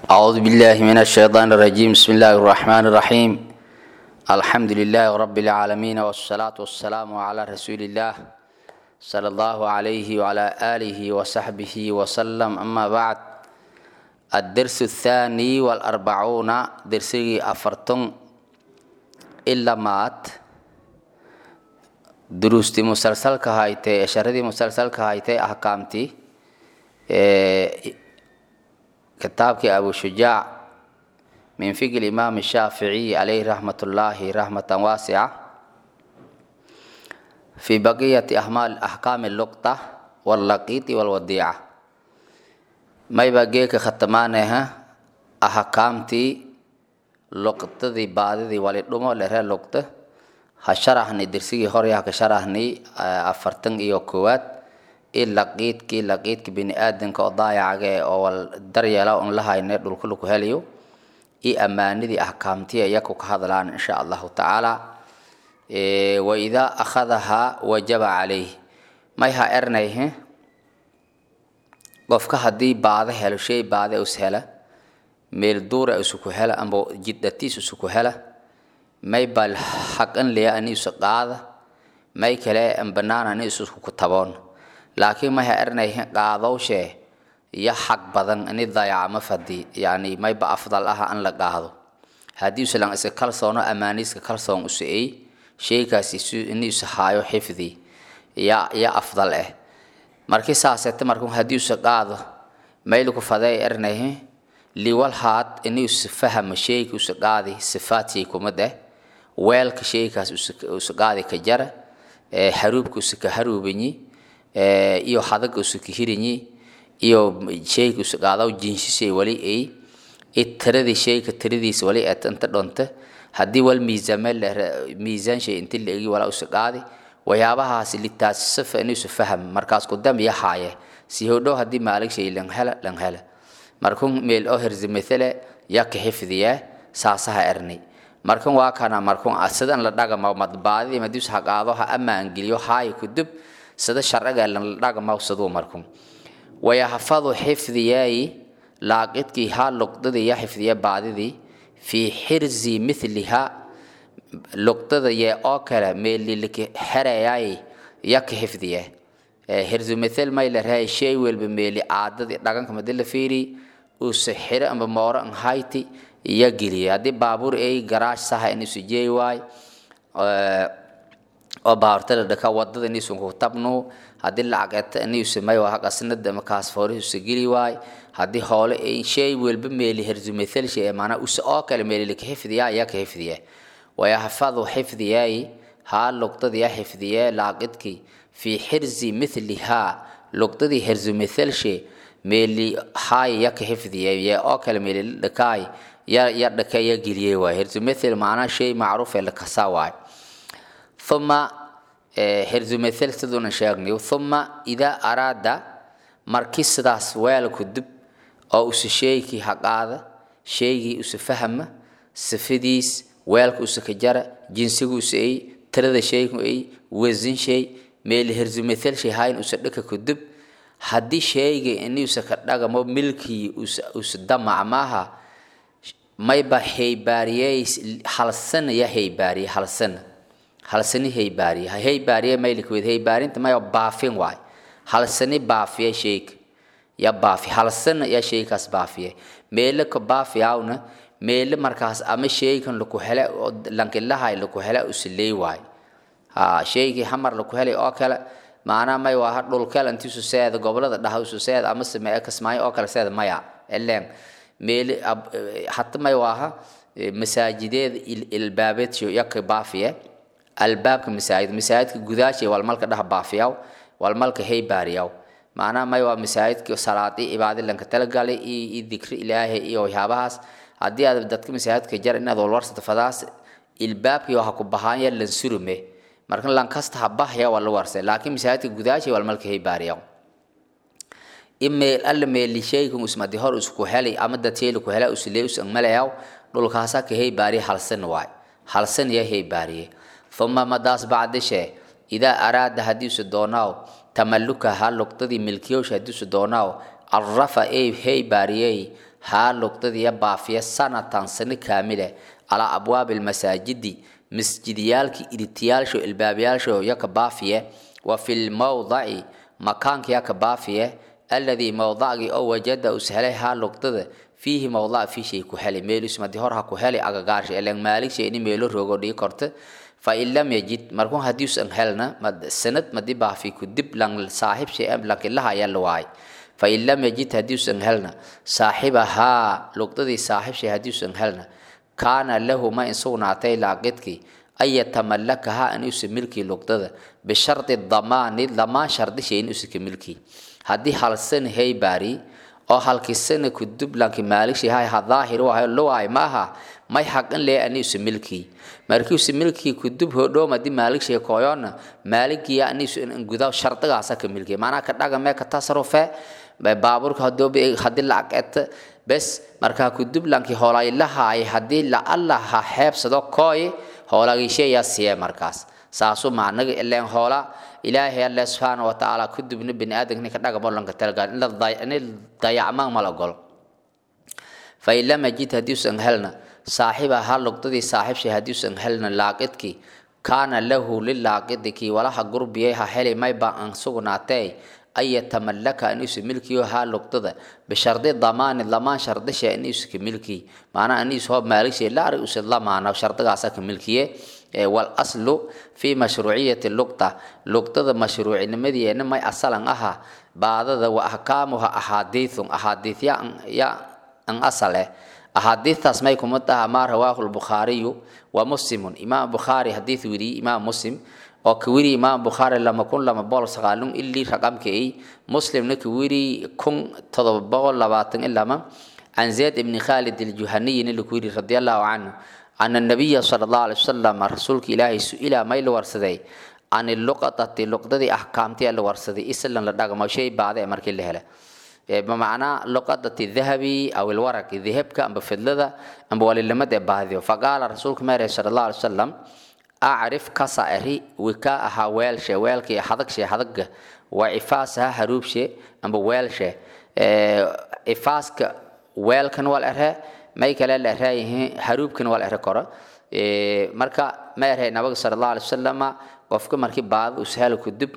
أعوذ بالله من الشيطان الرجيم بسم الله الرحمن الرحيم الحمد لله رب العالمين والصلاة والسلام على رسول الله صلى الله عليه وعلى آله وصحبه وسلم أما بعد الدرس الثاني والأربعون درسي أفرتم إلا مات دروستي مسلسل كهايتي شردي مسلسل كهايتي أحكامتي إيه kitaabkii abu shujaac min fiqi imaam shaaficiy calayhi raxmat ullaahi raxmatan waasica fii baqiyati axkaami luqta wallaqiiti walwadiica mayba geeka khatamaanaha ahkaamtii luqtadii baadidii walidhumo lere luqta ha sharaxni dirsigii horya haka sharaxni afartan iyo koowaad i laqiidkii laqiidka bini aadanka oo daayacaga oo wal daryeela un la hayne dhulka laku helayo i ammaanidii ahkaamtiya iyaku ka hadlaan insha allahu tacaala wa idaa akhadahaa wajaba calayh may ha ernayhe qofka haddii baado helo shay baade us hela meel duura isuku hela amba jiddatiis isuku hela may bal xaqan leya ani isu qaada may kale banaan ani isuku taboon laakiin may ha ernayhe qaadowshe iyo xaq badan ini dayacma fadi yani mayba afdal ah an la qaado haddii usalan iska kalsoono amaaniiska kalsoon usaey shaykaasi ini usa haayo xifdi ya ya afdal ah markii saasete markuu haddii usa qaado mayliku fadey ernayhe liwal haad ini usa fahama shayka usa qaadi sifaadkii kumid eh weelka shaykaas usa qaadi ka jara haruubka usa ka haruubanyi iyo hadaga usuka hirinyi iyo shayka usaqaadaw jinshishay wali ay i tiradii shayka tiradiisa wali et inta dhonta haddii wal miisaame miisaan shay inti la egi walaa usaqaadi waxyaabahaasi litaasisafa inuusa faham markaas kudam iyo haaye si hodhow haddii maalig shay lan hela lan hela markun meel oo herzimathele yaka xifdiyaa saasaha ernay markan waa kana markun sidan la dhagama madbaadidii madius ha qaado ha amaangeliyo haaya kudub sida sharciga la dhagmawsaduu marku wayahfadu xifdiyaayi laaqidkii haa luqdadii ya xifdiya baadidii fii xirzi mithliha luqdada yee oo kale meeliliki xerayaayi yaka xifdiya hirzu mithil may la rahay shay welba meeli caadadii dhaganka madi la fiiri uuse xire amba mooro an hayti iya geliya haddii baabuur ay garaash saha in isu jeey waay oo baaburtada dhaka wadada iniisun ku tabnu haddii lacageta iniisu may waa qasnada makaas foori usa geli waay haddii hoole shay welba meeli herzumathal shay maanaa usa oo kale meeli laka xifdiyaa ayaa ka xifdiya wayahfadu xifdiyaay haa luqdadii ya xifdiya laaqidkii fii xirzi mithlihaa luqdadii herzumathal shay meeli haay ya ka xifdiya ya oo kale meeli dhakaay ya ya dhaka ya geliyay waay herzumathal maanaa shay macruuf ee lakasaa waay uma herzumathel siduuna sheegnay uma idaa araada markii sidaas weelku dib oo usa sheegkii haqaada sheegii usa fahama sifadiis weelka usa ka jara jinsigu usa ay tirada shaygu ay wasin shay meel herzumathel shay hayn usa dhaka ku dib haddii shayga ini usa ka dhagamo milkii usa usa damac maaha mayba haybaariyey halsana ya haybaariye halsana halsani haybaariye haybaariye maylikweed haybaarinta maya baafin waay halsani baafiye sheyka ya baafi halsana ya sheykaas baafiye meele ka baafiyawna meele markaas ama sheykan laku hele lankilahay laku hele usiley waay ha sheygii hamar laku helay oo kale maanaa may waa dhulkel intiisu seeda gobolada dhaha isu seeda ama samee kasmaayo oo kale seeda maya eleen meele hata may waaha masaajideeda ilbaabeedsho yaka baafiye albaabka masaajid masaajidka gudaashay walmalka dhah baafiyaw walmalka haybaariyaw macnaha may waa masaajidka salaadi cibaadi lanka talagalay iyo dikri ilaahay iyo waxyaabahaas haddii aad dadka masaajidka jar inaad walwarsata fadaas ilbaabkii waxa ku bahaanya lansurume marka lankasta ha bahya waa la warsay laakiin masaajidka gudaashay walmalka haybaariyaw imeel alla meeli shaykan usmadi hor isku helay ama dadshayla ku hela uslee usan malayaw dhulkaasa ka haybaariya halsan waay halsan ya haybaariye uma madaas bacdishe idaa araada haddiisu doonaaw tamaluka haa luqdadii milkiyowsha hadiisu doonaaw carafa ey hey baariyey haa luqdadiiya baafiya sanatan sano kaamile calaa abwaabi almasaajidi masjidiyaalkii iritiyaalsho ilbaabyaalsho yaka baafiye wa fi lmawdaci makaanka yaka baafiye alladii mawdacgii oo wajada us helay haa luqdada fiihi mawdac fiishay ku helay meelis madi hor ha ku helay agagaarsha eleen maaligsha ini meelo roogo dhigi korta fain lam yajid markun hadiusan helna sanad madi baafi ku dib lang saaxib shay am lankilaha ayaa la waay fain lam yajid hadiusan helna saaxibahaa luqdadii saaxib shay hadiusan helna kaana lahu ma in sugnaatay laaqidkii an yatamallakaha in usa milkii luqdada bishardi damaani lamaan shardishay in usa ka milkii haddii halsan hey baari oo halkisana ku dublanki maaligshi hay ha daahir wahay luwaay maaha may xaqin lee ani usa milkii markii usa milkii ku dub hodhoom haddii maaligshi koyona maaligiya ani usa gudaa shardigaasa ka milkii maanaa ka dhagame ka tasarufe baaburka haddii lacag eta bes markaa ku dublanki hoolailahaay haddii la alla ha xeebsado kooy hoolagisheeyaa siye markaas saasu macnaga ileen hoola ilaahay alle subxaana wa tacaala ku dubna bini aadamka ka dhagamo lanka talgal in dayacmaan mala gol fain lam yajid haddiusan helna saaxiba ha luqdadii saaxiibshay haddiusan helna laaqidkii kaana lahu lilaaqidi kii walaha gurbiyay ha heli mayba aan sugnaatee an yatamallaka aniisu milkiyo haa luqdada bishardi damaani lamaan shardisha aniisu ka milkii maanaa aniisu hoo maalishay laari usa lamaana shardigaasa ka milkiye walaslu fi mashruuciyati luqda luqdada mashruucinimadeena may asalan aha baadada wa ahkaamuha ahaadiithun ahaadiithya ya an asale ahaadiithtaas may kuma taha maa rawaahu lbukhaariyu wa muslimun imaam bukhaari hadiith wiriye imaam muslim oo ka wiri imaam bukhaari lama kun lama boqol sagaalun ilii raqamka ay muslimna ka wiri kun todoba boqol labaatan ilama can zayd ibni khalid aljuhaniyina laku wiri radi allahu canhu ana nabiya sala allahu alay wasalam rasuulka ilaahay su-ila may la warsaday can luqadati luqdadii axkaamtii la warsaday islan la dhagmo shay baade ee markii la hele bimacnaa luqadati dahabi aw ilwaraqi dahabka amba fidlada amba walilamada ee baadiyo faqaala rasuulka meere sala allahu alay wasalam acrif kasa eri wika ahaa weelshe weelkii hadagshe hadaga waa ifaasaha haruubshe amba weelshe ifaaska weelkan wal ere may kale la eraayihiin haruubkan wal ere koro marka ma erhay nabiga sala allahu alay wasalama qofka markii baada ushalo kudub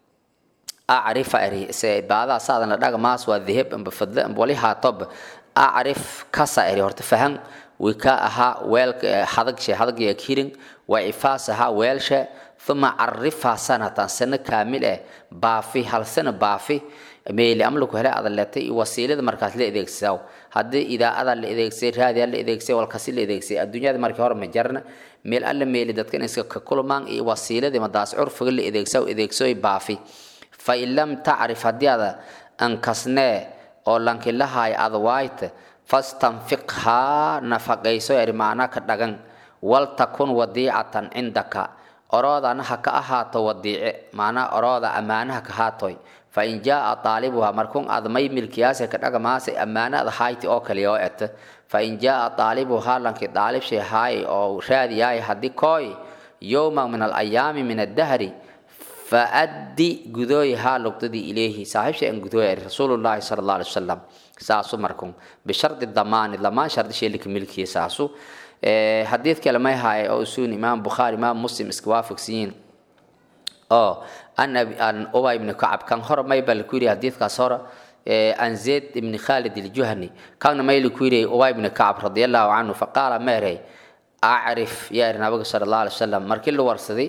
acrifa eri se baadaha saadan la dhaga maas waa dahab amba fadle amba wali haatob acrif kasa eri horta fahan wika ahaa weelka hadagshe hadagya kirin waa ifaas ahaa weelshe uma carifhaa sanatan sano kaamil eh baafi hal sano baafi meeli amlaku hele adaleetay wasiilada markaas la adeegsaw haddii idaacada la adeegsay raadiya la adeegsay walkasi la adeegsay adduunyada markii hore ma jarna meel alla meeli dadka in iska ka kulmaan iyo wasiiladii madaas curfiga la adeegsaw adeegsoy baafi fa in lam tacrif haddii ada ankasnee oo lankilahaay ada waayta fastanfiqhaa nafaqayso eri macnaa ka dhagan waltakun wadiicatan cindaka oroodana ha ka ahaato wadiice macnaa orooda ammaanaha ka haatoy fain jaaa aalibuha markun ad may milkiyaase ka dhagamaase ammaanada hayti oo kaliya oo eta fain jaaa aalibuha lanki daalibshay haay oo raadiyaay haddii kooy yowman min alayaami min addahri faaddi gudooy haa luqdadii ilayhi saaxiibshay an gudooy rasuulullaahi sala allah alay wasalam saasu markun bishardi damaani lamaan shardi sheelika milkiya saasu xadiid kale may haaye oo usuun imaam bukhaari imaam muslim iska waafaqsiyiin oo an an ubay ibni kacab kan hore may baa laku yidhi xadiidkaas hore an zayd ibni khalid iljuhani kanna may laku yidhi ubay ibni kacab radiallahu canhu faqaala meerey acrif yaa iri nabiga sala allah alay wasalam markii la warsaday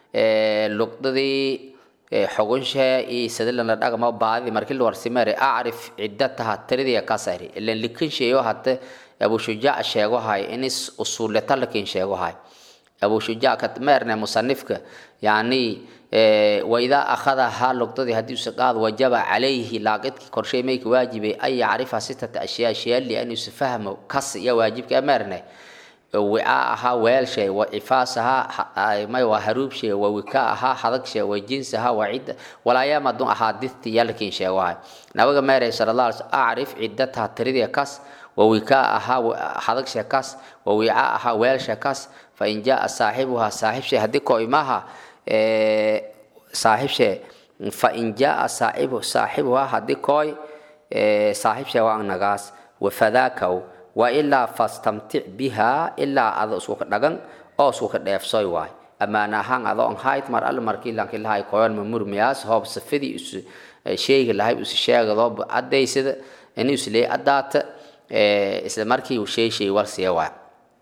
luqdadii xogunshe iyo sadalan la dhagama baadidi markii la warsi meere acrif ciddataha tiridii kasari ilan likin sheeyo hate abu shujaac sheego hay inis usuuleta lakin sheego hay abu shujaac ka meerne musanifka yani waidaa akhada haa luqdadii haddii usa qaad wajaba calayhi laaqidkii korshay mayka waajibay an yacrifa sitata ashyaa shayali an yusa fahmo kas iyo waajibka meerne wicaa ahaa weelshay wa cifaas ahaa may waa haruubshay wa wika ahaa hadagshay wa jins ahaa waa cidda walaayama dun ahaa didti yalkiin sheegohay nabiga meeray sala allah alay slam acrif ciddataha tiridii kas wa wika ahaa hadagshay kas wa wicaa ahaa weelshay kas fa in jaa saaxibuhaa saaxiibshay haddii koo imaha saaxiibshay fain jaa saaxibu saaxibuha haddii kooy saaxiib sheewaan nagaas wafadaakaw wailaa fastamtic bihaa ilaa ada iskuka dhagan oo iskuka dheefsoy waay ammaan ahaan adoo an hayt mar alle markii lanki lahay koyon mamurmiyaas hoob safadii is sheegi lahay is sheegadoo cadaysada ini islee adaata isla markii uu shay shay war siya waay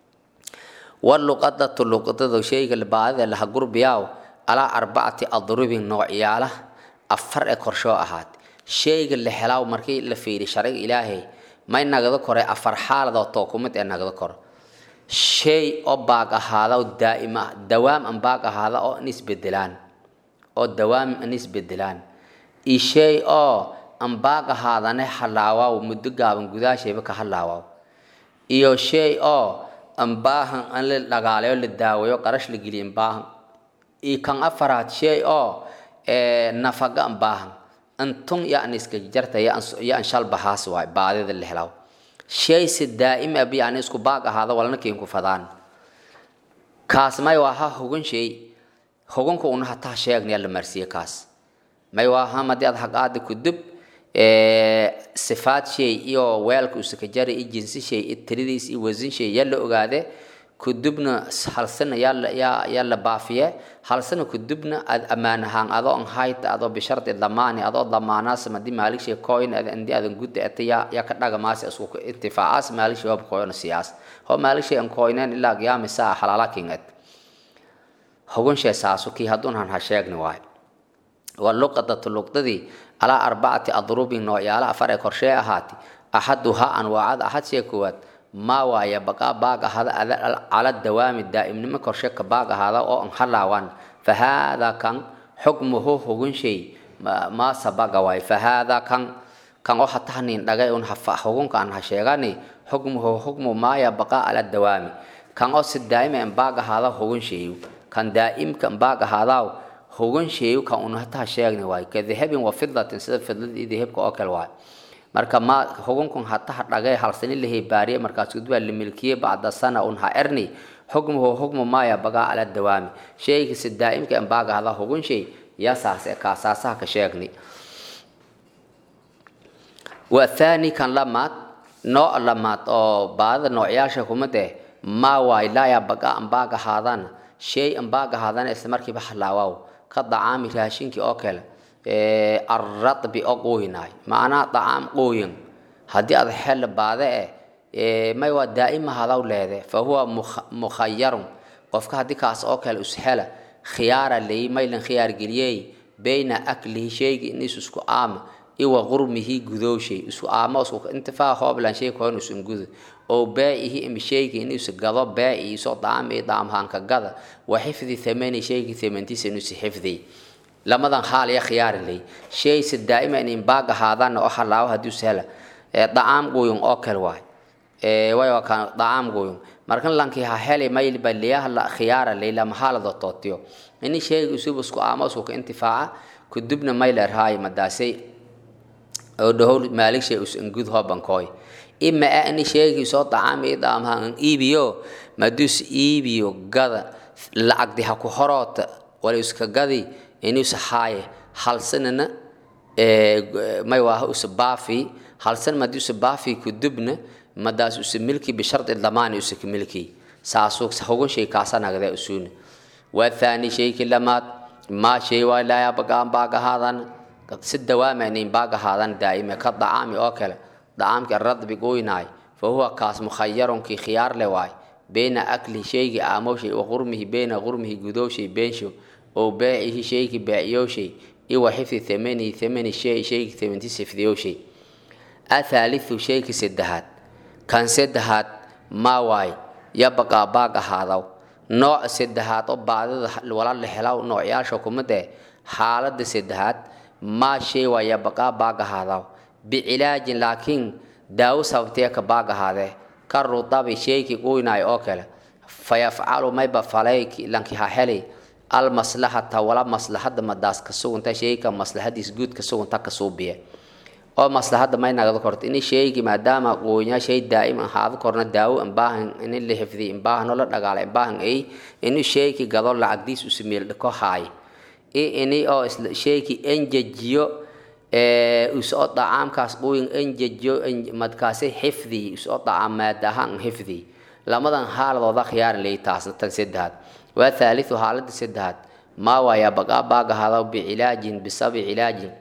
waluqadatu luqadada shayga baadida laha gurbiyaaw alaa arbacati adrubin noocyaala afar ee korshoo ahaad shayga la helaaw markii la fiiri sharciga ilaahay may nagada kore afar xaaladoo tookumid ee nagada koro shay oo baag ahaada oo daa'im ah dawaam an baag ahaada oo an isbedelaan oo dawaam an isbedelaan iyo shay oo an baag ahaadane halaawaw muddo gaaban gudaashayba ka halaawaw iyo shay oo an baahan an la dhagaalayo la daaweeyo qarash la geliyo an baahan iyo kan afaraad shay oo nafaga an baahan antun ya an iska jarta ya an shalbahaas waay baadida la helaw shay si daa'im ab yani isku baag ahaada walna kiinku fadaan kaas may waa ha hogan shay hoganka una hataa sheegnaya la marsiye kaas may waa ha madii ad haqaada kudub sifaad shay iyo weelka usaka jara iyo jinsi shay iyo tiridiis iyo wasin shay yaa la ogaade kudubna halsana yaa yaa la baafiye halsana kudubna ad ammaan ahaan adoo an hayta adoo bishardi damaani adoo damaanaas madi maalik shay coin andi adan gudda ata yaa yaa ka dhaga maasi isku intifaacaas maalik shay hob coin siyaas ho maalik shay an coineen ilaa qiyaami saa halala kingat hogan shay saasu kii hadduun han ha sheegni waay waa luqadatu luqdadii alaa arbacati adrubin noocyaala afar ee korshee ahaati axaduhaa anwaacada axad shee koowaad maa waaya baqaa baag ahaada cala dawaami daa'imnimo korshe ka baag ahaada oo an halaawan fa haadaa kan xukmuhu hugun shay maa sabaga waay fa haadaa kan kan oo hatahnin dhagay un hugunka an ha sheegani xukmuhu xukmu maaya baqaa cala dawaami kan oo si daa'ima an baag ahaada hugun shayu kan daa'imka an baag ahaadaaw hugun shayu kan un hataha sheegni waay ka dahabin wa fidatin sida fidladii dahabka oo kale waay marka ma hukunkun hataha dhagay halsani lahay baariye markaas gudbaa la milkiye bacda sana un ha erni xukmuhu xukmu maya bagaa ala dawaami shayga si daa'imka an baaga hada hugun shay yasaas ee kaasaasaha ka sheegni waa thani kan lamaad nooc lamaad oo baadada noocyaasha kumade maa waay laaya bagaa an baaga haadana shay an baaga haadana isla markiiba halaawaw ka dacaami raashinkii oo kale arradbi oo qooyinaay macnaa dacaam qooyin haddii aad xel baade eh may waa daa'ima hadaw leede fa huwa mukhayarun qofka haddii kaas oo kale ushela khiyaara leyi maylan khiyaar geliyey bayna aklihi shaygi inis isku aama iwa qurmihi gudowshay isku aama isku intifaa hooblan shay koon isun gudo oo baa'ihi imi shaygi inis gado baa'i isoo daam iyo daamhaanka gada wa xifdi thamani shaygi thamantiisa inusi xifdiy lamadan haal ya khiyaari ley shay si daa'ima inin baag ahaadana oo halaawo haddii ushela dacaam guyun oo kale waay wayo kan dacaam guyun markan lankii ha heli mayl baliyaha la khiyaara ley lama haalado tootiyo ini shayga usub isku aamo isku ka intifaaca kudubna mayler haay madaasay oo dhahow maalik shay us ingud hobankooy ima a ini shaygii soo dacaam ii daamha an iibiyo madus iibiyo gada lacagdi ha ku horoota wala iska gadi inuusa haaye halsanana may waaha usa baafi halsan madi usa baafi kudubna madaas usa milki bishardi damaani usa ka milki saasuu hogan shay kaasa nagda usuuna waa thani shaykii lamaad maa shay waa laaya bagaan baag ahaadan si dawaama inayn baag ahaadan daa'ime ka dacaami oo kale dacaamkii radbi goynaay fa huwa kaas mukhayarunkii khiyaar le waay bayna aklihi shaygii aamowshay wa qurmihi bayna qurmihi gudowshay beenshow oo baacihi shaygi baaciyowshay iwa xifdi thamanihi thamani shay shaygi thamantiisa xifdiyowshay athaalithu shaygi saddexaad kan saddexaad maa waay yabaqaa baag ahaadaw nooca saddexaad oo baadida wala la helaw noocyaasha kumadee xaaladda saddexaad maa shay waa yabaqaa baag ahaadaw bicilaajin laakiin daawo sababtee ka baag ahaadee ka rudabi shaygi qoynaay oo kale fayafcalu mayba falay lanki ha helay almaslaxata wala maslaxada madaas ka sugunta shayga maslaxadiis guud ka sugunta ka suubiye oo maslaxada may nagada korto ini shaygi maadaama qoonya shay daa'im ahaado korna daawo an baahan ini la xifdiy an baahan oo la dhagaala an baahan ay ini shaygi gado lacagdiis u sameel dhako haay ini oo isla sheeki enjejiyo usoo dacaamkaas quyin enjejiyo madkaasi xifdi usoo dacaam maadahaan xifdi lamadan haaladooda khiyaaran leey taasna tan saddexaad waa thaalithu haalada saddexaad maa waaya bagaa baagahadaw bicilaajin bisabi cilaajin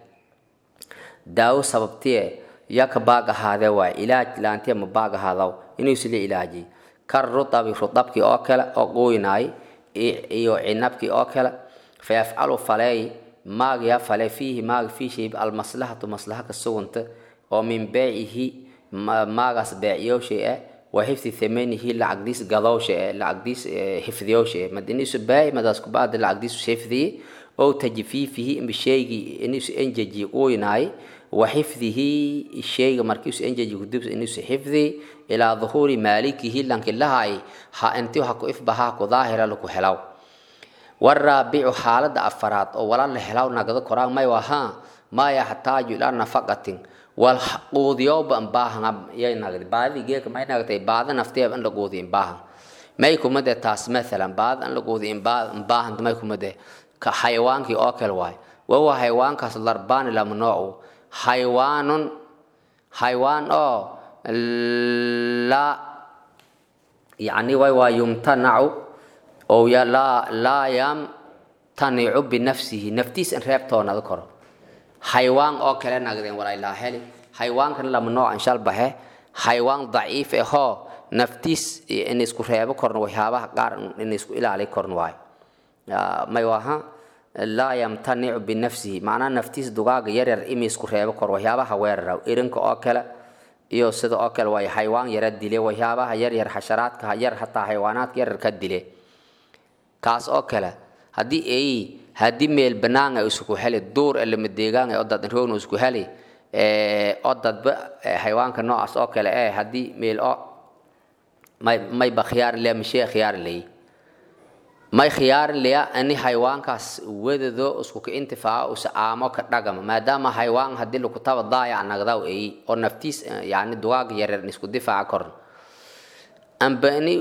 daawo sababtiye yaka baagahaadee waay ilaaj laantiya ma baagahadaw inuu isla ilaajiy kar rutabi rutabkii oo kale oo quuynaay iyo cinabkii oo kale fayafcalu faleey maagya fale fiihi maaga fii shay almaslahatu maslaha ka suganta oo min beecihi maagaas beeciyowshay ah wa xifdi thamanihi lacagdiis gadowsha eh lacagdiis xifdiyowsha eh madinisu beeci madaas kubaada lacagdiisu xifdiyi ow tajfiifihi imba sheygii inisu enjeji quuynaay wa xifdihi sheyga markiisu enjeji kudubs inisu xifdi ilaa duhuuri maalikihi lankilahay ha intii ha ku ifbahaa ku daahira laku helaw waraabicu xaalada afaraad oo wala la helaw nagado koraan may wahaa maa yaxtaaju ilaa nafaqatin wal quudiyowba imbaahan yay nagdi baadidii geeka may nagtay baada nafteeba in la quudiyo imbaahan may kumade taas mathalan baada in la quudiyo imbaahan may kumade ka xayawaankii oo kale waay wawa xayawaankaas larbaani lama noocu xayawaanun xayawaan oo la yani way waa yumtanacu oo laa laa yamtanicu binafsihi naftiis in reebtoonada koro xayawaan oo kale nagdeen walailaa heli xayawaankan lama noocan shalbaxe xayawaan daciif ahoo naftiis in isku reebo korno waxyaabaha qaar in isku ilaali korno waayo may waha laa yamtanicu binafsihi macnaha naftiis dugaaga yaryar imi isku reebo kor waxyaabaha weerara irinka oo kale iyo sida oo kale waayo xayawaan yara dile waxyaabaha yaryar xasharaadka yar hataa xayawaanaadka yaryar ka dile kaas oo kale haddii ay haddii meel banaan ay isku heli duur elama deegaan oo dad roogna isku heli oo dadba xayawaanka noocaas oo kale eh haddii meel oo may mayba khiyaarin leya mashee khiyaarin leyi may khiyaarin leya ani xayawaankaas wadado isku ka intifaaco usa aamo ka dhagama maadaama xayawaan haddii lagu taba daayac nagdaw eyi oo naftiis yani dugaaga yaryar isku difaaca korn ambani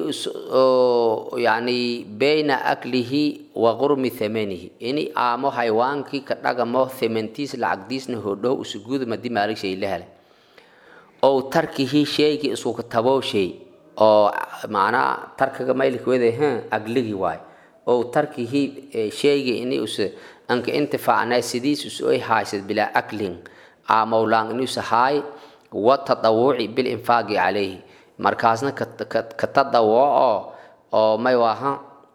yani bayna aklihi wa qurmi thamanihi ini aamo xayawaankii ka dhagamo thamantiis lacagdiisna hodhow usugud madi maalig shay la helay ow tarkihi sheygii isku ka tabow shay oo macnaa tarkaga maylikwede ha agligi waay ow tarkihi sheygii ini us anka intifaacnay sidiis us oy haysad bilaa aklin aamowlaan inus haay wa tadawuci bilinfaaqi calayhi markaasna ka tadawuco oo may waha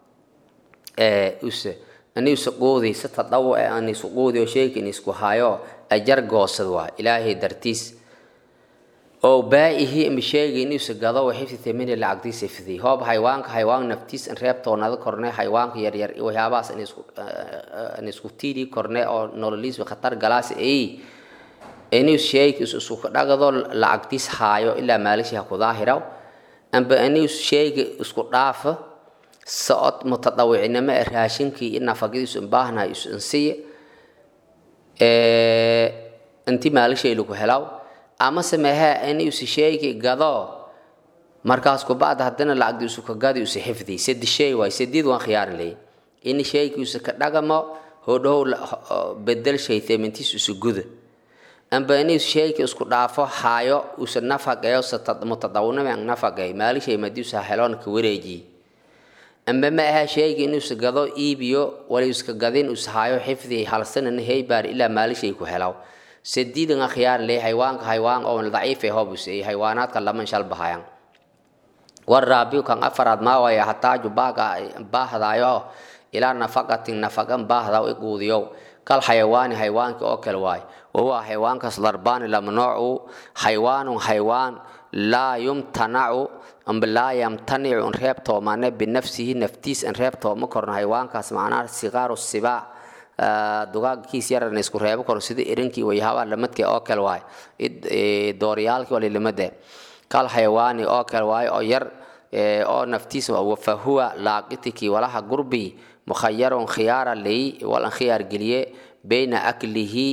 use aniusa quudi si tadawuc anisu quudi oo sheegi in isku hayo ajar goosad waa ilaahay dartiis oo baa'ihi ima sheegi inuusa gado xifdi tamini lacagdiisa fidi hoob xayawaanka xayawaan naftiis in reebtoonada korne xayawaanka yaryar waxyaabahaas in isku tiidi korne oo nololiis khatar galaas ay inuu sheegi isku dhagado lacagtiis haayo ilaa maalishiha ku daahiraw amba inuu sheegi isku dhaafo socod mutadawicinimo ee raashinkii in nafaqadiisu baahnahay isu insiya inti maalishay lagu helaw ama sameehe inuusi sheegi gado markaas kubacda haddana lacagdiisu ka gadi usa xifdi sadi shay waay sadiid waan khiyaarin leey in shaygiisu ka dhagamo hodhow bedel shay themintiis isu guda amba inuu shayka isku dhaafo haayo usa nafaqeeyo mutadawinimo an nafaqeey maalishay madiusa heloon ka wareejiye amba ma aha shayga inuusa gado iibiyo wala iska gadin us haayo xifdi halsanana heybaar ilaa maalishay ku helaw sadiidan akhyaar le haywaanka haywaan oo daciif ee hobus ee haywaanaadka laman shal bahayaan waraabiu kan afaraad maa waya hataaju baaga baahdaayo ilaa nafaqatin nafaqan baahdaa i quudiyow kal xayawaani haywaanki oo kale waay wahuwa haywaankaas larbaani lamnoocu haywaanun haywaan laa yumtanacu amba laa yamtanicu in reebtoomane binafsihi naftiis in reebtooma korno haywaankaas macnaha sigaaru sibaa dugaagkiis yaran isku reebo karo sida irinkii wayahaba lamadke oo kale waay dooryaalkii walilamade kal xayawaani oo kale waay oo yar oo naftiis fahuwa laaqitiki walaha gurbi mukhayarun khiyaara ley walan khiyaar geliye bayna aklihi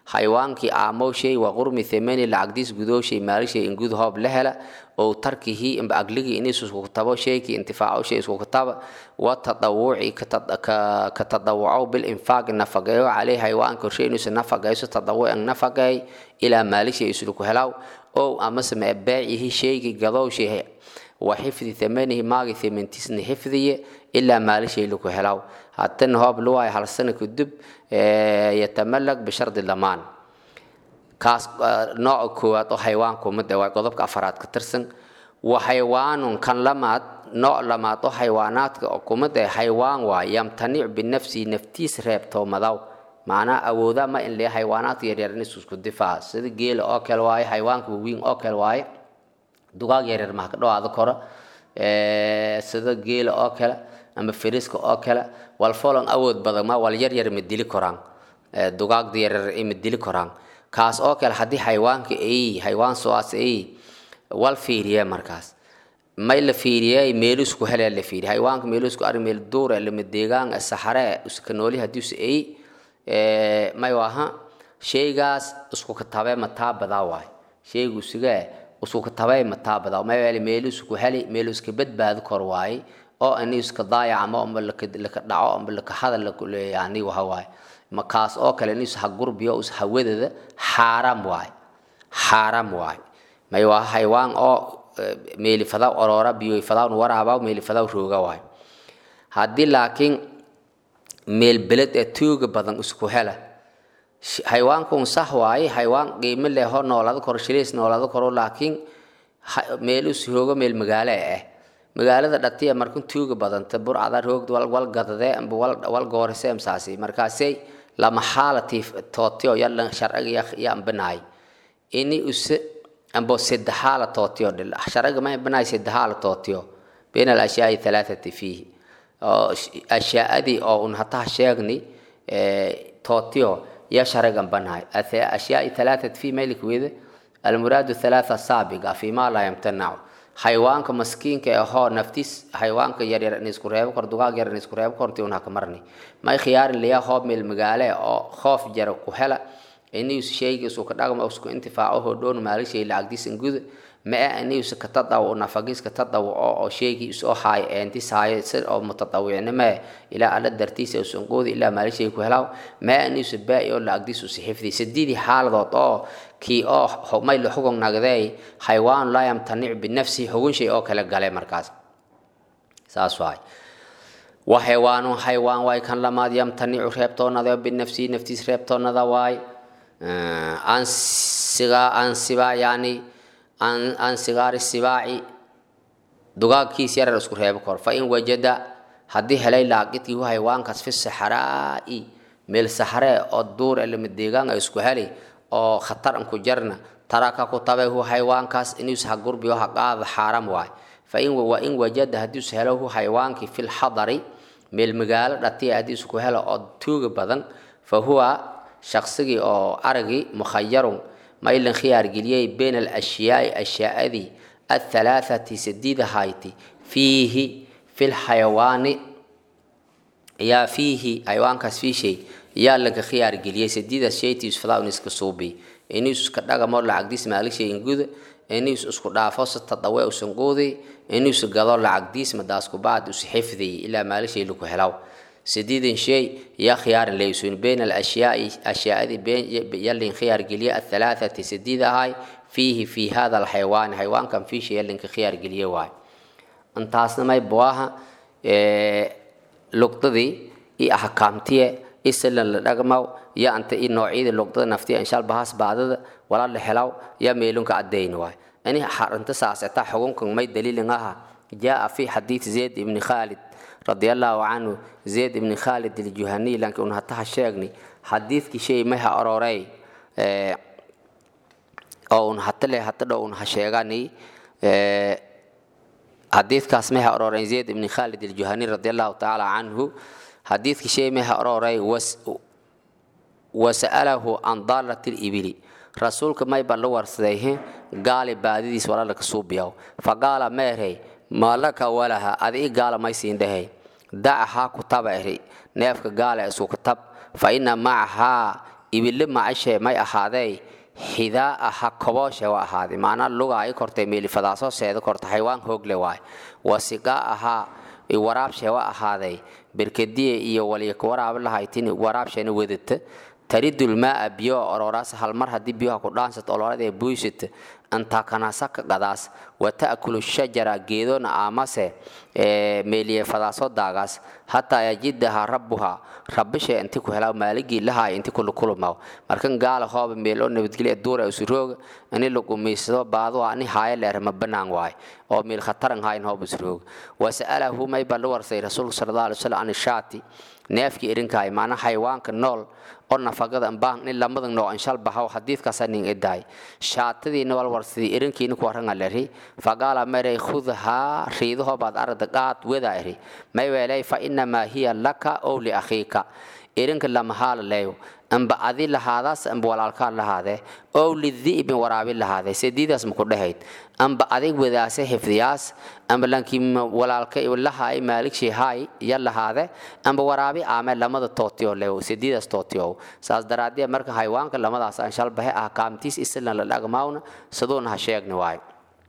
xayawaankii aamowshay wa qurmi thamani lacagdiis gudooshay maalishay in gud hoob la hela oo tarkihii imba agligii iniis isku tabo shaykii intifaacowshay isku taba wa tadawuci ka tadawucow bilinfaaqi nafaqeeyo caley xayawaanka horshay inuusa nafaqeyso tadawucan nafaqeey ilaa maalishay isluku helaw ow amase mee beecihi shaygii gadowshay wa xifdi thamanihi maagi thamantiisna xifdiye ilaa maalishay laku helaw haddana hoob luwaay hal sana kadib yatamalag bishardi lamaan kaas nooca koowaad oo xayawaanku mid waa qodobka afaraad ka tirsan wa xayawaanun kan lamaad nooc lamaad oo xayawaanaadka kumid ee xayawaan waa yamtanic binafsihi naftiis reebtoomadaw macnaa awooda ma in lee xayawaanaadka yaryar in isku difaaca sida geela oo kale waaye xayawaanka waaweyn oo kale waaye dugaag yaryar maha ka dhawaado koro sida geela oo kale ama firiska oo kale wal folon awood badan ma wal yar yar ma dili koraan dugaagda yaryar ma dili koraan kaas oo kale haddii xayawaanka ay xayawaan sooaas ay wal fiiriye markaas may la fiiriyey meelu isku helee la fiiriye xayawaanka meelu isku ari meel duure lama deegaan saxare iska nooli haddiise ay may waha shaygaas isku katabe mataa badaa waay shaygu isigee isku katabe mataa badaa may wele meelu isku heli meelu iska badbaadi kor waaye oo ani iska daayacamo amba laka dhaco amba laka hadal yani waha waaye makaas oo kale nis ha gurbiyo us hawadada xaaram waay xaaram waay may waa xaywaan oo meelifadaw oroora biyoyfadawn waraabaw meelifadaw rooga waay haddii laakiin meel beled ee tuuga badan isku hela xaywaankun sax waaye xaywaan qiimo leh hor noolada koro shiliis noolada koro laakiin meel is roogo meel magaalo ah magaalada dhatiya markan tuuga badanta burcada roogda wal gadadee amba wal goorisee msaasi markaasay lama xaalati tootiyo yalan sharciga yambanaay ini use ambo sedaxaala tootiyo dhil sharciga ma banaay sedaxaala tootiyo bayna alashyaai thalaathati fiihi ashyaadii oo un hataa sheegni tootiyo ya sharcigan banaay ashyaai thalaathati fiihi maylik wede almuraadu thalaatha saabiga fima laa yamtanacu xayawaanka maskiinka ahoo naftiis xayawaanka yaryar in isku reebo kor dugaag yar in isku reebo korti un haka marni may khiyaarin liyaa hoob meel magaale oo khoof jara ku hela inius shaygiisu ka dhagma isku intifaaco hodhoon maalishay lacagdiis inguda mae inius ka tadaw nafagis ka tadaw oo shaygii isoo haay eentis haay sir oo mutatawicnime ilaa alla dartiisa usan qoodi ilaa maalishay ku helaw mae inius baa'i oo lacagdiis usi xifdi sideedii xaaladood oo kii oo may la xugun nagday xaywaan laa yamtanic binafsi xugun shay oo kale gale markaas saas waay wa xaywaanun xaywaan waay kan lamaad yamtanicu reebtoonada binafsi naftiis reebtoonada waay an siga an siba yani an an sigaari sibaaci dugaagkiis yarar isku reebo kor fa in wajada haddii helay laaqidkii hu xaywaankaas fi saxraa'i meel saxree oo duur elama deegaan ay isku heli oo khatar an ku jarna taraka ku tabay hu xayawaankaas inuus ha gurbiyo ha qaada xaaram waay fa in wa in wajada haddiis helo hu xayawaankii fi lxadari meel magaalo dhatiya haddii isku helo oo tuuga badan fa huwa shaqsigii oo aragii mukhayarun ma ilan khiyaar geliyey bayna alashyaai ashyaadii athalaathati sadiida hayti fiihi fi lxayawaani yaa fiihi xayawaankaas fiishay yaa laga khiyaar geliyey sadiidaas shaytiis fadaa iska suubi iniis iska dhagamo lacagdiis maalishay inguda iniis isku dhaafo si tadawe usan qoodi iniis gado lacagdiis madaas kubacd us xifdiy ilaa maalishay laku helaw سديد شيء يا خيار ليسون بين الأشياء أشياء بين يلين خيار قلية الثلاثة سديدة هاي فيه في هذا الحيوان حيوان كان فيه شيء يلين خيار قلية واي انت أصلا ما يبواها إيه لقطة دي إيه أحكامتيه إسلا لرقمو يا أنت إيه نوعيد اللقطة نفتي إن شاء الله بهاس بعد ولا اللي يا ميلون كعدين واي أني أنت ساسعتا حكمكم ما دليل إنها جاء في حديث زيد بن خالد رضي الله عنه زيد بن خالد الجهني لكن انها تحشيغني حديث كي شيء ما أروري أو ان حتى له حتى لو ان هشيغاني حديث كاس ما أروري زيد بن خالد الجهني رضي الله تعالى عنه حديث كي شيء ما أروري وس وسأله عن ضالة الإبل رسولك ما يبلو ورسيه قال بعديس ولا لك صوبيو فقال ميري maalaka walaha adii gaala maysiin dhahay dacahaa ku taba iri neefka gaala isku tab fa ina macahaa ibile macashe may ahaadee xidaa aha kobooshe wa ahaaday macnaa lugaa i kortay meelifadaasoo seeda korta xaywaan hoogle waay wasigaa ahaa waraabshee wa ahaaday berkadiye iyo walyak waraab lahaytin waraabsheena wedata taridulmaa biyo ororaas halmar haddii biyoha ku dhaansat oloradee buysat antaa kanasaka gadaas wa ta'kulu shajara geedona aamase meeliye fadaaso daagaas hataa yajidaha rabbuha rabbishe inti ku helaa maaligii lahaay inti kulukulumaw markan gaala hooba meel oo nabadgelya duura usurooga ini lagumaysado baaduha ani haaya leer ma banaan waay oo meel khataran haayin hooba usurooga wasa'alahu may baa la warsay rasuulka sala allah alay wasallam an shaati neefkii irinkaay maana xayawaanka nool oo nafaqada ambaan in lamadan noo anshal bahaw xadiidkaasa nin idaay shaatadiina wal warsidii irinkiina ku waranga leri faqaala maray khudha riidaho baad arada qaad weda eri may weelay fa inamaa hiya laka ow liakhiika irinka lamahaala leeyo amba adi lahaadaas amba walaalkaa lahaadee ow lidi'bin waraabi lahaadee sediidaas maku dhahayd amba adig wadaase xifdiyaas amba lankii walaalka lahaay maaligshii haay ya lahaade amba waraabi aame lamada tootiyo leew sediidaas tootiyow saas daraadee marka haywaanka lamadaas aan shalbahe ah kaamtiis islan la dhagmaawna saduuna ha sheegni waayo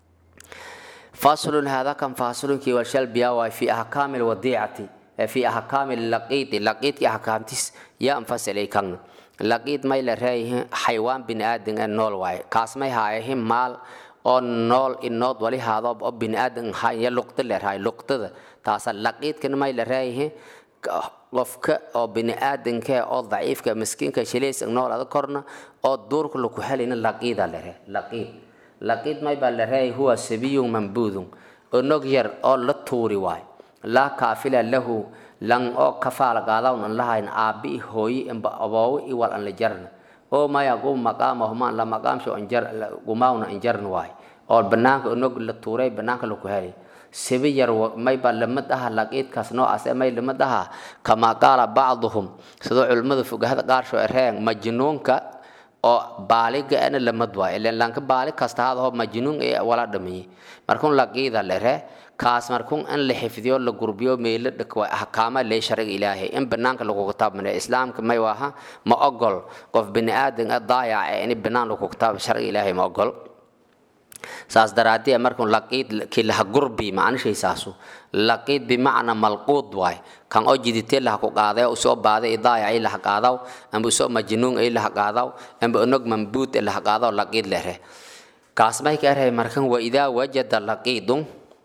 faslun hada kan faslunki walshalbiya waay fi ahkaami lwadiicati fi ahkaami laqiidi laqiidki ahkaamtiis yaa anfasilay kan laqiid may la reeyihin xaywaan biniaadan ee nool waaye kaas may haayahin maal oo nool inood wali haadoob oo biniaadan haya luqda leerahay luqdada taasa laqiidkana may la reeyihin qofka oo biniaadanka oo daciifka miskiinka shilaysa nool ada korna oo duurka laku helayna laqiida lere laqiid laqiid may baa la reeyahi huwa sabiyun mambuudun onog yar oo la tuuri waaye laa kaafila lahu lan oo kafaala gaadawn an lahayn aabi hooyi imba aboowo i wal an la jarna oo maya gu maqaamahumaan la maqaamsho anjar gumaawna anjarna waay oo banaanka onog la tuuray banaanka laku helay sibi yar mayba lamid aha laqiidkaas noocaas ee may lamid aha kamaa qaala bacduhum sidoo culimmada fogahada qaarsho ereen majnuunka oo baaliga ana lamid waay ilen lanka baali kasta hadaho majnuun ee wala dhamiye markun laqiida lere kaas markun in la xifdiyo la gurbiyo meelo dhakwa ahkaama lee sharciga ilaahay in banaanka lagu kitaabmane islaamka may waha ma ogol qof bini aadan ah daayac ee in banaan lagu kitaab sharciga ilaahay ma ogol saas daraadee markun laqiid kii laha gurbi macnishay saasu laqiid bimacna malquud waay kan oo jiditee laha ku qaaday oo usoo baaday idaaya ay laha qaadaw amba usoo majnuun ay laha qaadaw amba onog mambuud ee laha qaadaw laqiid lere kaas may ka erhay markan wa idaa wajada laqiidun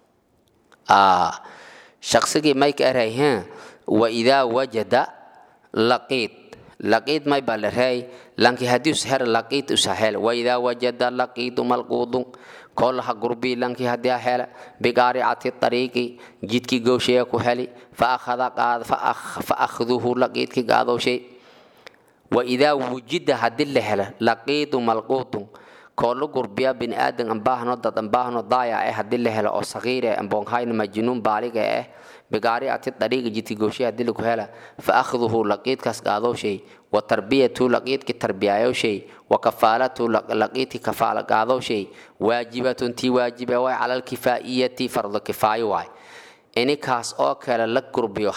shaqsigii may ka erhay wa idaa wajada laqiid laqiid may baa la reey lanki haddii usher laqiid usahel wa idaa wajada laqiidu malquudun kolaha gurbii lanki haddii ahela biqaaricati tariiqi jidkii gowshaya ku heli fa akhduhu laqiidki gaadowshay wa idaa wujida haddii la hela laqiidu malquudun koolo gurbiya bini aadan ambaahno dad ambaahno daaya eh haddii la helo oo sagiire amboonhayna majnuun baaliga eh bigaariati dariiqa jidki gowshay haddii lagu hela fa akhduhu laqiidkaas gaadowshay wa tarbiyatu laqiidki tarbiyayowshay wa kafaalatu laqiidki kafaala gaadowshay waajibatun tii waajibe waay cala alkifaa'iyati fardo kifaayo waay inikaas oo kale la gurbiyo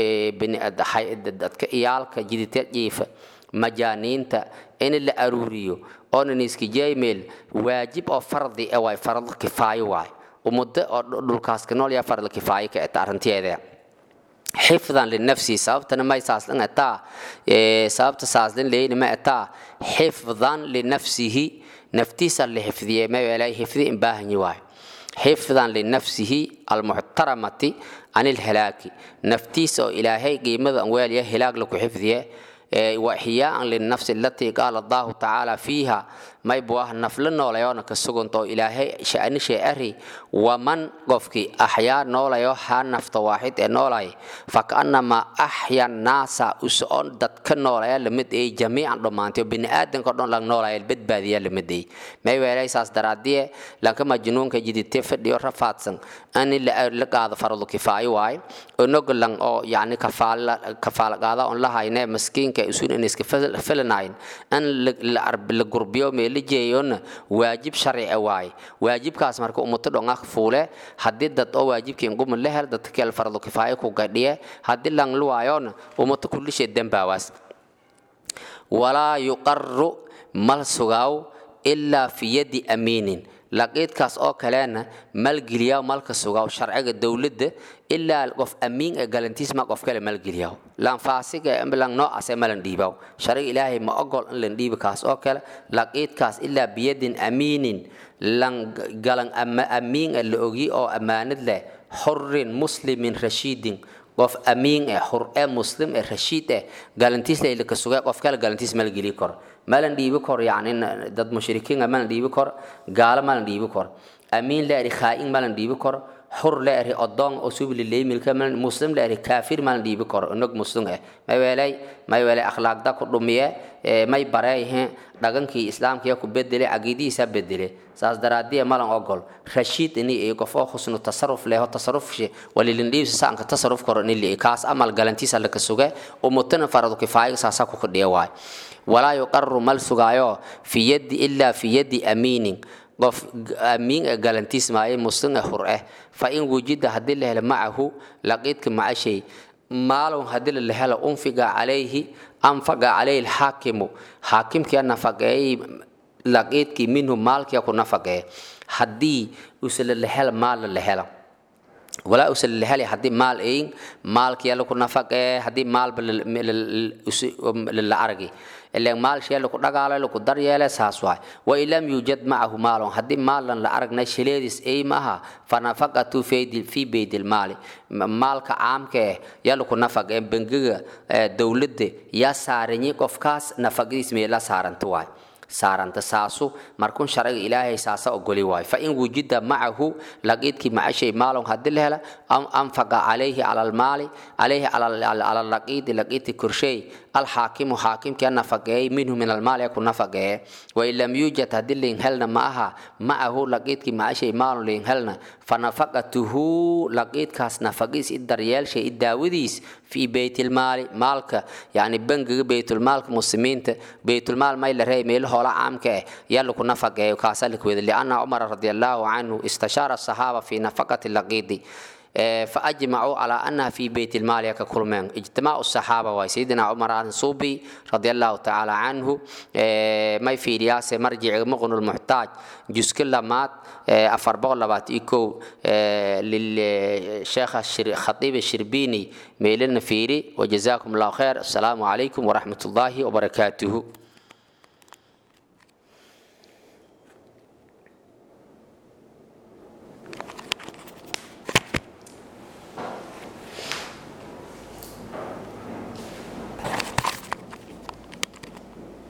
dadka iyaalka jiditeed jiifa majaaniinta in la aruuriyo oonan iskijemeel waajib oo fardi e waay farad kifaayo waay umuddo oo dhulkaas ka nool yaa farad kifaayo ka eta arrinteeda xifdan linafsi sababtana may saaslan etaa sababta saaslan leyni ma etaa xifdan linafsihi naftiisa la xifdiye ma weelay xifdi in baahanyi waay xifdan linafsihi almuxtaramati can ilhalaaki naftiisa oo ilaahay qiimada an weelya hilaag laku xifdiye وإحياء للنفس التي قال الله تعالى فيها ما يبواه نفل نولا كسجن تو إلهي شأن شيء أري ومن قفك أحيا نولا يو ها نفط واحد نولا فكأنما أحيا الناس أسون دت كنولا لمد إيه جميعا رمانتي بني آدم كردون لان نولا البيت بادية لمد إيه ما يبالي ساس درادية لكن مجنون كجدي تفد يو رفاتسن أن اللي لقى فرض كفاية واي ونقول لان أو يعني كفالة كفالة قاضا أن لها ينام مسكين ka isun in iska filanayn in la gurbiyo meela jeeyona waajib sharci waaye waajibkaas marka ummato dhonga fuule haddii dad oo waajibkii nguma la hel dadka kale fardo kifaaya ku gadhiye haddii lang luwaayona ummato kullishe dembaawaas walaa yuqaru mal sugaaw ilaa fi yadi amiinin laqiidkaas oo kalena malgeliyaa malka sugaaw sharciga dowladda ilaa qof amiin ee galantiisma qof kale malgeliyaa lan faasiga lan noocaas ee malan dhiibaw sharciga ilaahay ma ogol in lan dhiibi kaas oo kale laqiidkaas ilaa biyadin amiinin lan galan amiin ee la ogi oo ammaanad leh xurin muslimin rashiidin qof amiin eh xur ee muslim ee rashiid eh galantiis la ilka sugay qof kale galantiis mal geli kor malan dhiibi kor yani dad mushrikiin ah malan dhiibi kor gaala malan dhiibi kor amiin la eri khaa'in malan dhiibi kor xur la eri odoon oo subli leemilka malan muslim la eri kaafir malan dhiibi kor inog muslim eh may weelay may weelay akhlaaqda ku dhumiye may bareeyhe dhagankii islaamkiya ku bedele caqiidihiisa bedele saas daraadiya malan ogol rashiid ini iyo qof oo husnu tasarruf leho tasarrufshi walilindhiibsa saanka tasarruf koro nili kaas amal galantiisa laka suge umutana faradu kifaayiga saasa ku kadhiya waay walaa yuqaru mal sugaayo fi yadi ilaa fi yadi amiinin qof amiin ee galantiis maaye muslim ee hur eh fa in wujida haddii la helo macahu laqiidka maca shay maalun haddii la helo unfiga calayhi anfaga calayhi alxaakimu xaakimkia nafaqeeyey laqiidkii minhu maalkia ku nafaqeeye haddii usala la hela maalla la hela walaa usala la helay haddii maal eyin maalkiya laku nafaqee haddii maalba la argi ileen maal shee laku dhagaalo laku daryeele saas waay wain lam yuujad macahu maalon haddii maalan la aragna shileedis ey maaha fanafaqatu fi beydilmaali maalka caamka eh yaa laku nafaqee bengiga dowladda yaa saaranyi qofkaas nafaqadiis meela saaranta waay saaranta saasu markun sharciga ilaahay saasa ogoli waayo fain wujida macahu laqiidkii macashay maalon haddii la hela anfaqa calayhi cala almaali calayhi cala laqiidi laqiidki korsheey alxaakimu xaakimkia nafaqeeyey minhu min almaali ku nafaqeeye wain lam yuujad haddii lain helna ma aha macahu laqiidkii macashay maalon lain helna fanafaqatuhu laqiidkaas nafaqiis i daryeelshay i daawadiis fi beytilmaali maalka yani bangiga beytulmaalka muslimiinta beytulmaal may la reey meelo hoola caamka eh yaa laku nafaqeeyo kaasaa lakweda lianna cumara radi allahu canhu istashaara asaxaaba fi nafaqati laqiidi فأجمعوا على أنها في بيت المال ككلمين اجتماع الصحابة وسيدنا عمر الصوبي رضي الله تعالى عنه ما في رياسة مرجع مغن المحتاج جزء كل مات أفر بغل بات إيكو للشيخ الخطيب الشربيني ميلنا فيري وجزاكم الله خير السلام عليكم ورحمة الله وبركاته